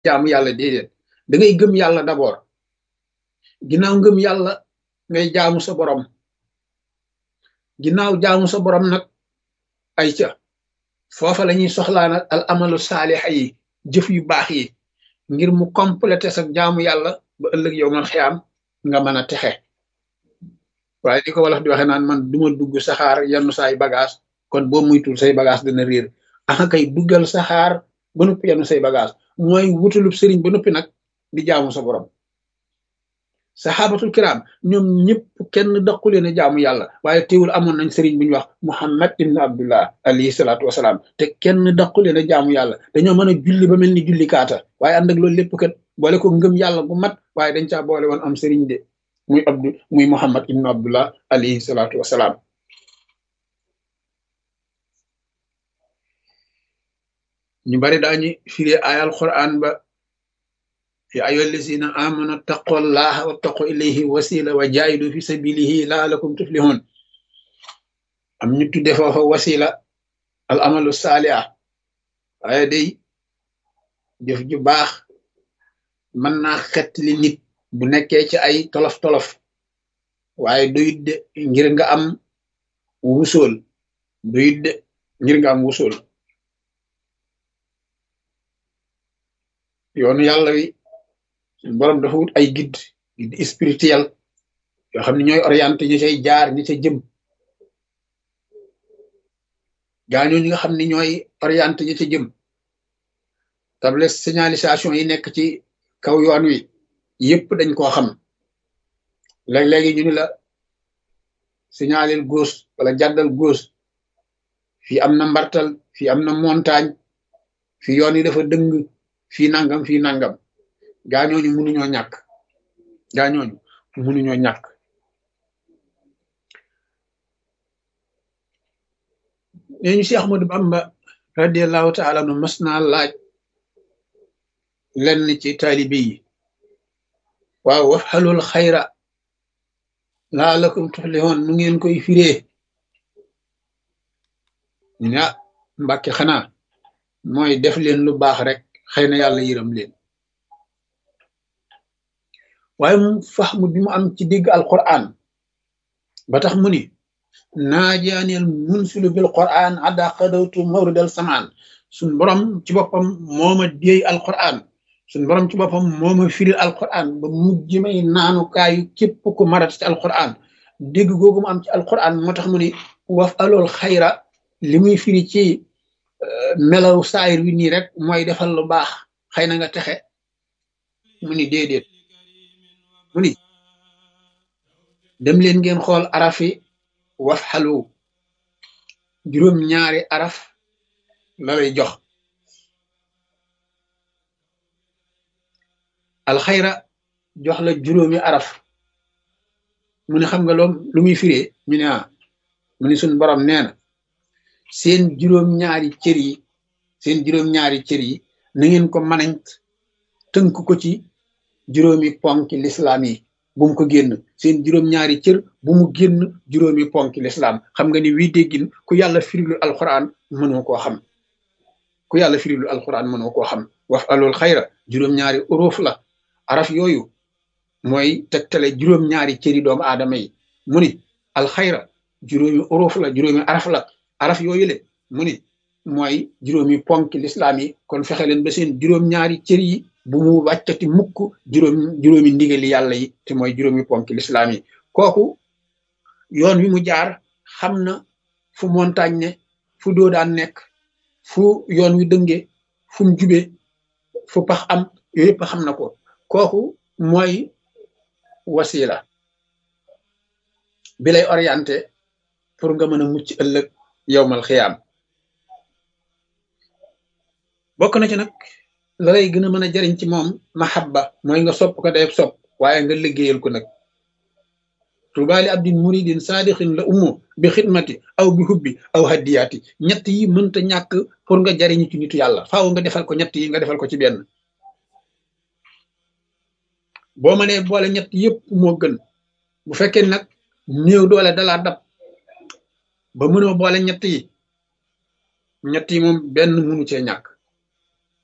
jaamu yàlla déedéet da ngay gëm yàlla d'abord ginnaaw ngëm yàlla ngay jaamu sa borom ginnaaw jaamu sa borom nag ay ca foofa la ñuy soxlaa nag al amalu saalixa yi jëf yu baax yi ngir mu complété sa jaamu yàlla ba ëllëg yow man xiyaam nga mën a texe waaye di ko wolof di waxe naan man duma dugg saxaar yenn saay bagage kon boo muytul say bagage dana réer aka kay duggal saxaar ba noppi yenn say bagage mooy wutalub sëriñ ba noppi nag di jaamu sa borom saxaabatul kiram ñoom ñëpp kenn daqule ne jaamu yàlla waaye teewul amoon nañ sëriñ bu ñu wax muhammad ibn abdullah alayhi salaatu wasalaam te kenn daqule ne jaamu yàlla dañoo mën a julli ba mel ni julli kaata waaye ànd ak loolu lépp kat boole ko ngëm yàlla bu mat waaye dañ caa boole woon am sëriñ de muy abdu muy muhammad ibn abdullah alayhi salaatu wasalaam ñu bari daañu firee ayal quran ba ya ayyuha allazina amanu taqullaha wattaqu ilayhi wasila wa jaahidu fi sabilihi laalakum tuflihun am ñu tudde foofa wasila al amalu saaliha waaye day jëf ju baax mën naa xettali nit bu nekkee ci ay tolof-tolof waaye doyut de ngir nga am wusool doyut de ngir nga am wusool yoonu yàlla wi borom dafa wut ay guide guide spirituel yoo xam ne ñooy orienté ñu cay jaar ñi ca jëm gaañoo ñi nga xam ne ñooy orienté ñi ca jëm table signalisation yi nekk ci kaw yoon wi yëpp dañ koo xam léeg-léegi ñu ni la signalel gauche wala jàddal gauche fii am na mbartal fii am na montagne fii yoon yi dafa dëng fii nangam fii nangam gaañooñu mënuñoo ñàkk gaañooñu mënuñoo ñàkk nee ñu si Ahmadu Bamba radiallahu taala anu mas naa laaj lenn ci taalibe yi waaw wax xalul xayra laalakum tuflihun nu ngeen koy firee ñu ne ah mbàkke xanaa mooy def leen lu baax rek xëy na yàlla yërëm leen waaye mu faxmu bi mu am ci dégg alquran ba tax mu ni naajaaneel munsilu bil quran adda xadawtu mawridal samaan suñ borom ci boppam mooma déey alquran suñ borom ci boppam mooma firil alquran ba mujj may naanukaayu képp ku marat ci alquran dégg googu mu am ci alquran moo tax mu ni waf alool xayra li muy firi ci melaw saayir wi nii rek mooy defal lu baax xëy na nga texe mu ni déedéet mu ni dem leen ngeen xool arafi waf xalu juróom ñaari araf la lay jox alxayra jox la juróomi araf mu ne xam nga loom lu muy firee ñu ne ah mu ni suñ borom nee na seen juróom-ñaari cër yi seen juróom-ñaari cër yi na ngeen ko manañ tënk ko ci juróomi ponki lislaam yi bu mu ko génn seen juróom-ñaari cër bu mu génn juróomi ponki lislaam xam nga ni wii déggin ku yàlla firilu alquran mënoo koo xam ku yàlla firilu alquran mënoo koo xam waf alul xayra juróom-ñaari uruuf la araf yooyu mooy tegtale juróom-ñaari cëri doomu aadama yi mu ni alxayra juróomi uruuf la juróomi araf la araf yooyu le mu ni mooy juróomi ponk lislaam yi kon fexe leen ba seen juróom-ñaari cër yi bu mu wàccati mukk juróom juróomi ndigali yàlla yi te mooy juróomi ponk lislaam yi kooku yoon wi mu jaar xam na fu montagne ne fu doodaan nekk fu yoon wi dënge fu mu jube fu pax am yooyu yëpp xam na ko kooku mooy wasila bi lay orienté pour nga mën a mucc ëllëg yowmal xiyaam bokk na ci nag la lay gën a mën a jariñ ci moom mahabba mooy nga sopp ko day sopp waaye nga liggéeyal ko nag tubaali abdin muridin saadixin la ummu bi xidmati aw bi hubbi aw haddiyaati ñett yi mënta ñàkk pour nga jariñu ci nitu yàlla faaw nga defal ko ñett yi nga defal ko ci benn boo mënee boole ñett yëpp moo gën bu fekkee nag néew doole dalaa dab ba mënoo boole ñett yi ñett yi moom benn mënu cee ñàkk